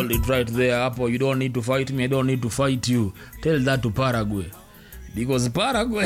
hold it right there hapo you don't need to fight me i don't need to fight you tell that to paraguay because paraguay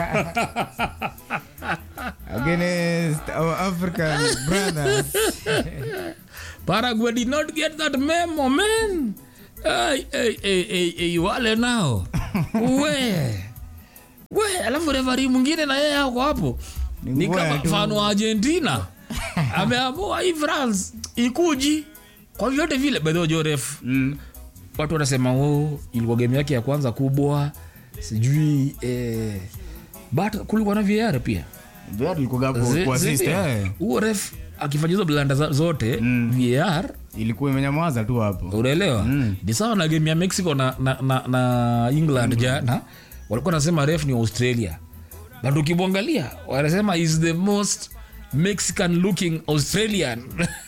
against our african brothers paraguay did not get that memo man hey, hey, hey, hey, hey, wale nao we we alafu revari mwingine na yeye ako hapo Ni ni ngwea kama tu. mfano wa argentina ameamua hii france ikuji kwa vyote vile bedhojoref mm. watu wanasema oh, ilikuwa game yake ya kwanza kubwa sijui eh, but kulikuwa na var pia Vyatu ilikuwa hapo Zi- kwa zi- assist, pia. eh. huo ref akifanya hizo blanda za- zote Mm. var ilikuwa imenyamaza tu hapo unaelewa ni sawa na game ya mexico na, na, na, na england jana walikuwa nasema ref ni australia but ukimwangalia wanasema is the most mexican looking australian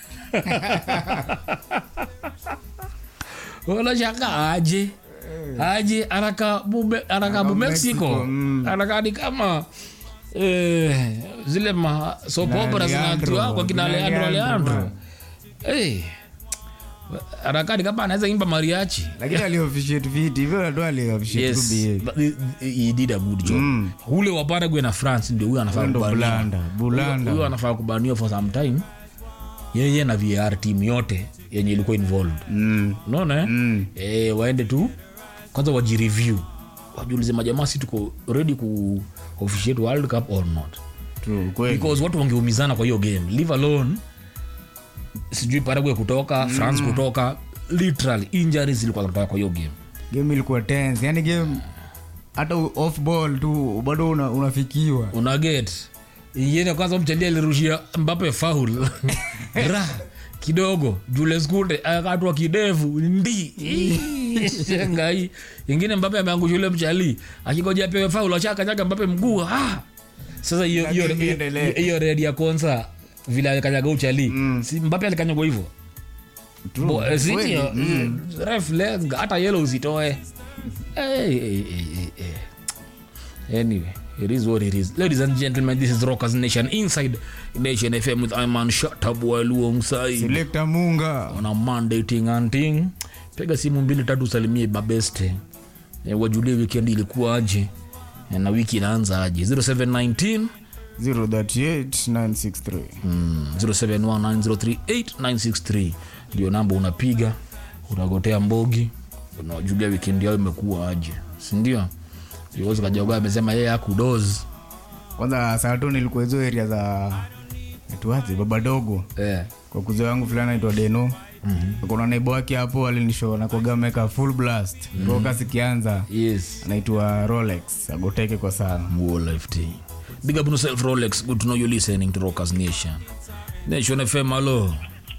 unashanga aje aje anaka bume, anaka bu mexico Mexico, mm. anakaa ni kama eh, zile ma sopopera Na zinatiwa Leandro, kwa kina kina leandro Leandro, leandro hey. anakani kama anaweza imba mariachi lakini aliofficiate viti hivyo ndio aliofficiate yes tu behave. but he- he did a good job Mm. ule wa Paraguay na france ndio huyo anafaa Huyo ndo kubaniwa. bulanda bulanda huyo anafaa kubaniwa for some time yeye na var team yote yenye ilikuwa involved Mm. unaona eh? Mm. eh, waende tu kwanza wajireview wajiulize majamaa si tuko ready ku officiate world cup or not True, kweli. because watu wangeumizana kwa hiyo game leave alone sijui paraguay kutoka france kutoka literally injuries zilikuwa zinatoka kwa hiyo game game ilikuwa tense yani game hata u- off ball tu bado una, unafikiwa una get ingine kwanza mchalia alirushia mbape faul ra kidogo jules kunde akatwa kidevu ndi ngai ingine mbape ameangusha ule mchali akigoja pewe faul achakanyaga mbape mguu ah. sasa hiyo hiyo Lakini iendelee. hiyo red ya konsa vile alikanyaga uchali Mm. si mbape alikanyagwa hivyo True, Bo- eh, si kweli. ndio? Mm. Ref lenga hata yellow usitoe hey, hey, hey, hey, hey. anyway it is what it is ladies and gentlemen this is rockers nation inside nation fm with iman shatabwa alongside Selector munga on a monday ting and ting piga simu mbili tatu salimie babeste e, wajulie weekend ilikuwa aje Eh, na wiki inaanza aje 0719 038963 Mm, 0719038963 ndio namba unapiga unagotea mbogi unajulia wikendi yao imekuwa aje sindio viongozi kajogoa amesema yeye akudoz kwanza saa tu nilikuwa hizo area za tuaze baba dogo eh. kwa kuzee wangu fulani aitwa deno mm-hmm. kuna naibu wake hapo alinishoona kwaga ameweka full blast mm-hmm. roka sikianza yes anaitwa rolex agoteke kwa sana Muo life tea. big up on yourself rolex good to know you listening to rockers nation nation fm alo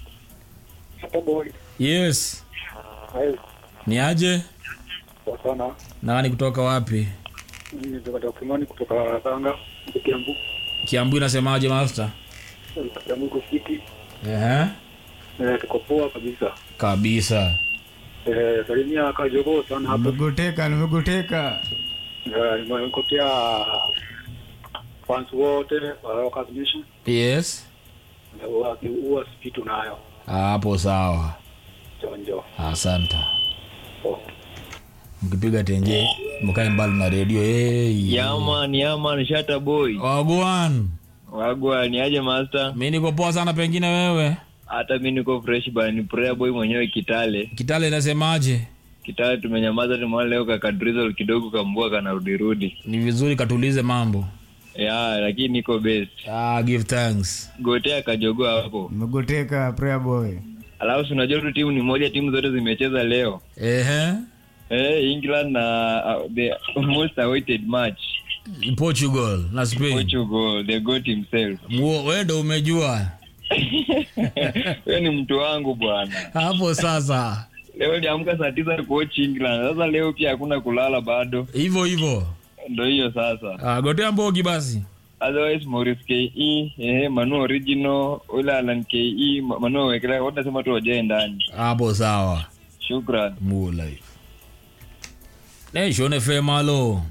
yes ni aje sana nani kutoka wapi kimani kutoka Tanga Kiambu kiambu inasemaje master Kiambu iko fiti Ehe. Eh, tuko poa kabisa kabisa Eh, salimia kajogo sana hapa nimegoteka nimegoteka Eh, nimekotea fans wote wa Rockers Nation yes Eh, huwa huwa sipitu nayo hapo sawa chonjo asante Oh. mkipiga tenje mkae mbali na redio hey. yaman yaman shata boy wagwan wagwa ni aje master mi niko poa sana pengine wewe hata mi niko fresh bani prayer boy mwenyewe kitale kitale inasemaje kitale tumenyamaza tumeona leo kakadrizol kidogo kambua kanarudirudi ni vizuri katulize mambo ya lakini niko best ah, give thanks gotea kajogoa hapo nimegoteka prayer boy alafu si unajua tu timu ni moja timu zote zimecheza leo Ehe. eh, england na uh, the most awaited match portugal na spain portugal the goat himself Muo- wewe ndo umejua huyo ni mtu wangu bwana hapo sasa leo niamka saa tisa kuoch england sasa leo pia hakuna kulala bado hivyo hivyo ndo hiyo sasa ah, gotea mbogi basi otherwise Maurice ke eh, manu original ule alan ke Ma- manu wekela wote nasema tu wajae ndani hapo sawa shukran Muo life nation fm halo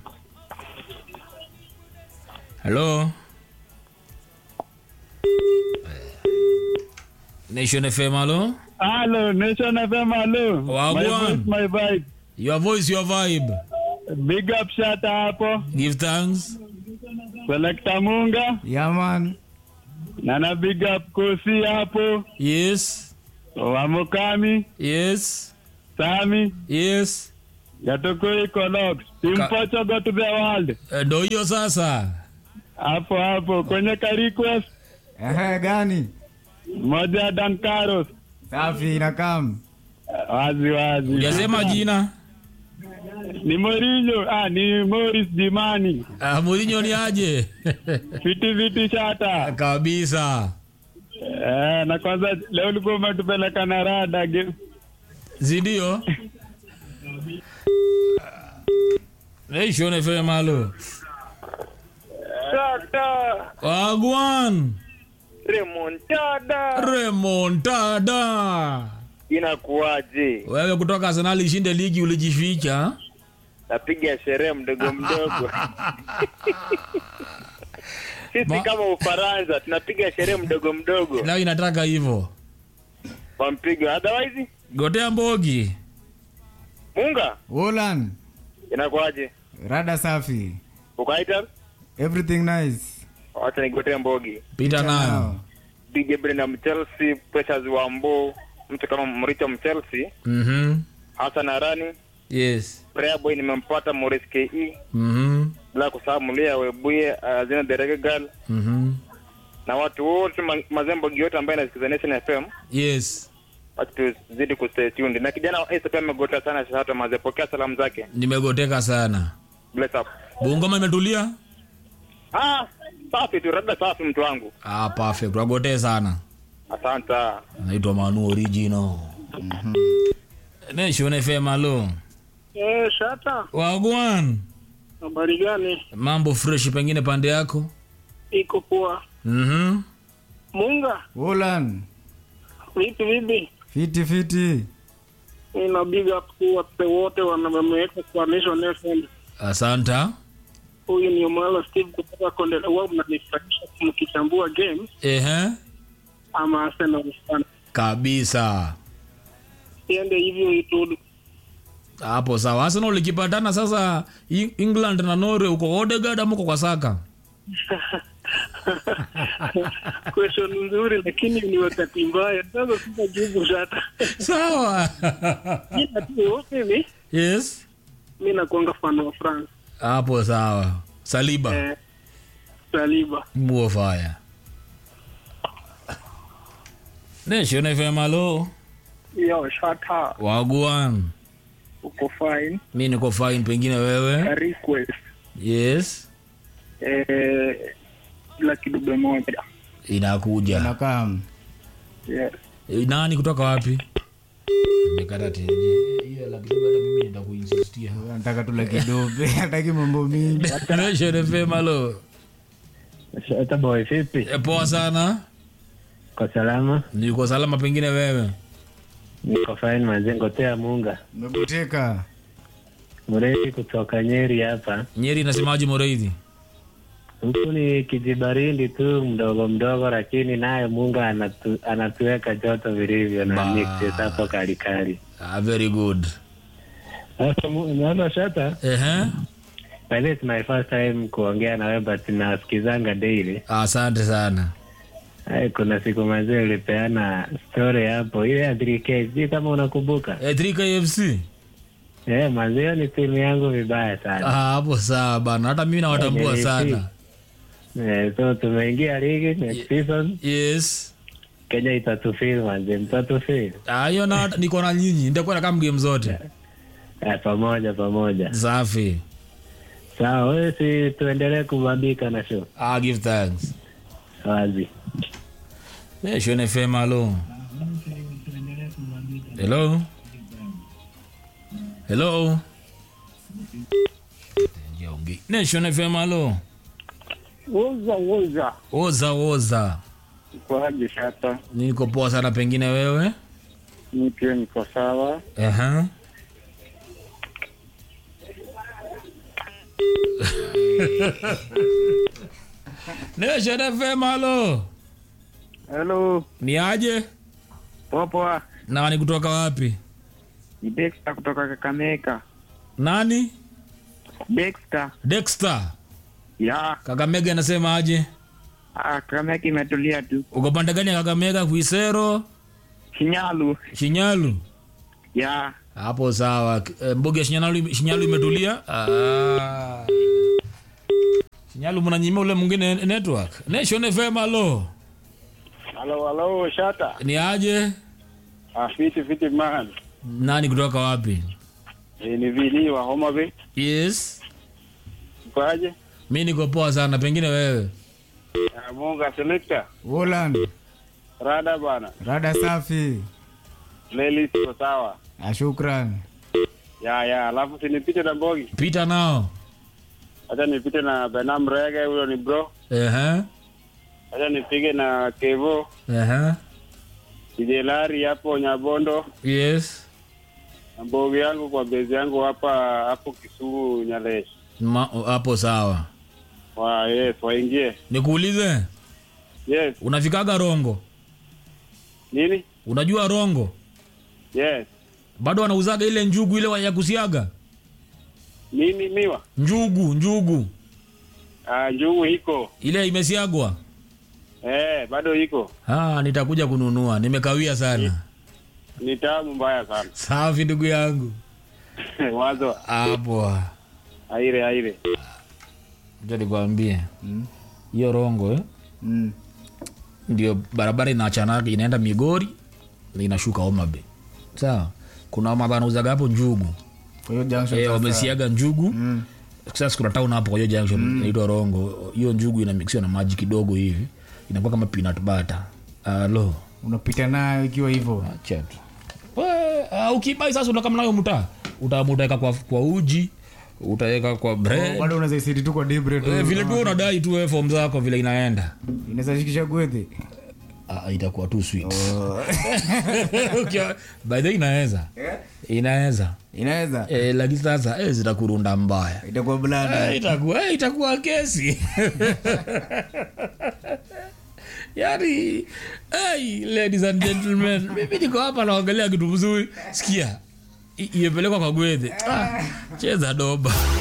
halo nation fm halo Hello, Nation FM, hello. Wagwan. My voice, my vibe. Your voice, your vibe. Big up shata hapo. Give thanks. Selecta Munga. Yeah, man. Na na big up Kosi hapo. Yes. Wamukami. Yes. Sami. Yes. Yatokoi Collabs. Team Ka- Portugal to the world. Eh, Ndo hiyo sasa. Hapo hapo. Kwenye ka request. Ehe, gani? Moja Dan Carlos. Safi inakam. Wazi wazi. Ujasema jina. Ni Mourinho. Ah, ni Morris Jimani. Ah, Mourinho ni aje? Fiti fiti shata. Kabisa. Eh, na kwanza leo ulikuwa umetupeleka na rada game. Zindio? Nation FM halo. Shata Wagwan. remontada Remontada. inakuwaje? Wewe kutoka Arsenal ishinde ligi ulijificha. Napiga sherehe mdogo mdogo. Sisi Ma- kama Ufaransa tunapiga sherehe mdogo mdogo Na inataka hivyo. kwa mpigo, otherwise Gotea mbogi. munga Wolan. inakuwaje? Rada safi. Ukaita Everything nice. wacha nigotee mbogi Pita nayo. DJ Brenham Chelsea, Precious Wambo, mtu kama Mricho Mchelsea, Mhm. Hassan Arani, Yes. Prayer Boy nimempata, Morris KE, Mhm. bila kusahau Mulia Webuye, Azina the Reggae Girl Mhm. na watu wote ma- mazembo yote ambaye anasikiza Nation FM Yes. watu tuzidi kustay tuned. Na kijana wa Ace pia amegota sana sasa, mazepokea salamu zake. Nimegoteka sana. Bless up. Bungoma imetulia? Ah, safi tu, labda safi mtu wangu. Ah, perfect. Wagotee sana. Asante. Naitwa Manu Original. Nation FM halo. Eh, shata. Wagwan. Habari gani? Mambo fresh pengine pande yako? Iko poa. Mhm. Munga, Wolan. vipi vipi? Fiti fiti. Ina big up kwa wote wanameweka kwa Nation FM. Asanta. Huyu ni Omalo Steve kutoka Kondele. Wao mnanifurahisha mkichambua game Ehe. ama Arsenal sana. Kabisa. Siende hivyo itudu. Hapo sawa. Arsenal ikipatana sasa Eng- England na Norway uko Odegaard ama uko kwa Saka? Question nzuri lakini ni wakati mbaya. Sasa sitajibu shata. Sawa. Ila tu mimi yes. mimi nakuanga fan wa France. Hapo sawa. Saliba. Eh, Saliba. Muo fire. Nation FM halo. Yo, shata. Wagwan. Uko fine. Mi niko fine pengine wewe. Request. Yes. Eh, la kidube moja. Inakuja. Inakam. Yes. Eh, Nani kutoka wapi? Nimekata teje. Hiyo la kidogo hata mimi nenda kuinsistia. Nataka tu la kidobe. Hataki mambo mingi. Nation FM halo. Shata boy, vipi? E, poa sana. Kwa salama. Niko salama pengine wewe. Niko fine mazengo tea munga. Umegoteka. Mrefu kutoka Nyeri hapa. Nyeri inasemaje Moreidhi? Huku ni kijibaridi tu mdogo mdogo, lakini naye Munga anatu, anatuweka joto vilivyo na Ba. mixes hapo kalikali. Ah, very good. Sasa mu- naona shata, Ehe. by this is my first time kuongea na wewe but nasikizanga daily. Asante sana. Ai, kuna siku mazee ulipeana story hapo ile ya 3K, sijui kama unakumbuka. E, 3KFC. Eh, mazee ni timu yangu vibaya sana. Ah, hapo sawa bana. Hata mimi nawatambua Okay, sana. Eh, so tumeingia ligi next season, Yes. Kenya itatufeel manze, mtatufeel. Ah, hiyo na niko na nyinyi. Nitakuwa na kama game zote. Eh, pamoja pamoja. Safi. Sawa, wewe si tuendelee kubambika na show. Ah, give thanks. Wazi. Nation FM halo. Hello. Hello. Nation FM halo. Woza woza. Oza oza. Kwaje shata? Niko poa sana pengine wewe. Mimi pia niko sawa. Aha. Nation FM halo. Hello. Ni aje? Poa poa. nani kutoka wapi Ni Dexter kutoka Kakamega. nani Dexter. dexter Ya, kakamega anasema aje ah, Kakamega imetulia tu. uko pande gani ya kakamega kuisero Shinyalu. shinyalu Ya, hapo sawa Eh, mbugi ya shinyalu, shinyalu imetulia ah. shinyalu mnanyima ule mwingine network nation fm alo halo halo, Shata. ni aje Ah, fiti fiti man. nani kutoka wapi E, ni vili wa Homa Bay. yes Kwaje? mi niko poa sana pengine wewe Ah, Munga selector. Holland. Rada bana. Rada safi. Playlist iko sawa. Ah, shukran. Ya ya, alafu sinipite na Mbogi. pita nao Acha nipite na Benam Rege, huyo ni bro. Ehe, Acha nipige na Kevo, ehe. DJ Lari hapo Nyabondo. yes Na Mbogi yangu kwa bezi yangu hapa hapo Kisumu Nyalesh. Ma- hapo sawa Wa yes, waingie. nikuulize Yes. unafikaga rongo Nini? unajua rongo Yes. bado wanauzaga ile njugu ile wa- ya kusiaga Nini miwa? njugu njugu Ah, njugu iko. ile imesiagwa Eh, bado iko. ah, nitakuja kununua nimekawia sana Ni tamu mbaya sana. safi ndugu yangu Wazo hapo aire aire. acha nikwambie hiyo rongo eh? Mm. ndio barabara inaachanaga inaenda migori na inashuka omabe sawa kuna omaba anauzaga hapo njugu Kwa hiyo junction eh, sasa- wamesiaga njugu Mm. sasa kuna town hapo kwa hiyo junction inaitwa rongo hiyo njugu inamixiwa na maji kidogo hivi inakuwa kama peanut butter alo Unapita nayo ikiwa hivyo. acha tu We, uh, ukibai sasa unakama nayo mtaa utaamua utaweka kwa, kwa uji utaweka kwa bread Bado unaweza isiti tu kwa debre tu. Eh, vile tu unadai tu wewe form zako vile inaenda Inaweza shikisha gwethe. Ah, itakuwa tu sweet Ukiwa- by the way inaweza inaweza Inaweza. eh, lakini sasa eh, zitakurunda mbaya Itakuwa blada. Eh, itakuwa eh, itakuwa kesi yani hey, ladies and gentlemen mimi niko hapa naongelea kitu mzuri sikia i- imepelekwa kwa gwedhe ah, cheza doba